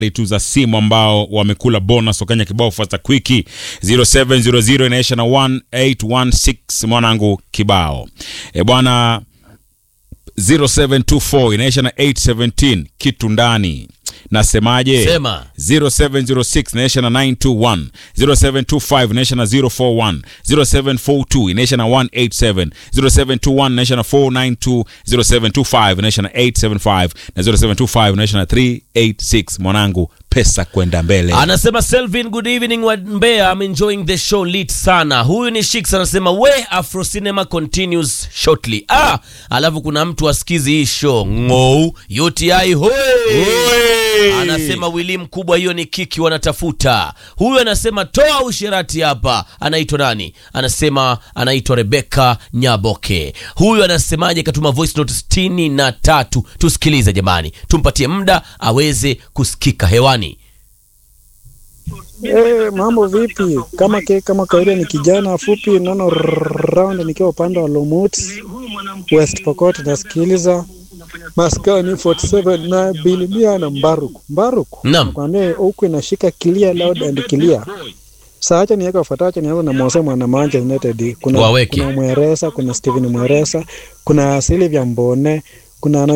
tu za simu ambao wamekula bonus wakanya kibao fasta kwiki 0700 inaisha na 1816 mwanangu kibao e bwana 0724 inaisha na 817 kitu ndani nasemaje Sema. 0706 inaisha na 921 0725 inaisha na 041 0742 inaisha na 187 0721 inaisha na 492 0725 inaisha na 875 na 0725 inaisha na 386 mwanangu pesa kwenda mbele Anasema Selvin, good evening wa Mbeya, I'm enjoying the show lit sana. Huyu ni Shix anasema we Afro Cinema continues shortly. Ah, alafu kuna mtu asikizi hii show ngou UTI hoi. Anasema wili mkubwa, hiyo ni kiki wanatafuta. Huyu anasema toa usherati hapa. Anaitwa nani? Anasema anaitwa Rebeka Nyaboke. Huyu anasemaje? Katuma voice note sitini na tatu. Tusikilize jamani, tumpatie muda aweze kusikika hewani. Eh, mambo vipi? Kama ke, kama kawaida ni kijana fupi nono round nikiwa upande wa Lumut West Pokot nasikiliza maskani 47 na bilimia na Mbaruku. Mbaruku. Naam. Kwambia huku inashika clear loud and clear. Sasa acha niweka wafuatacho nianza na Mose mwana Manchester United. Kuna Waweke. kuna Mweresa, kuna Steven Mweresa, kuna Silvia Mbone, kuna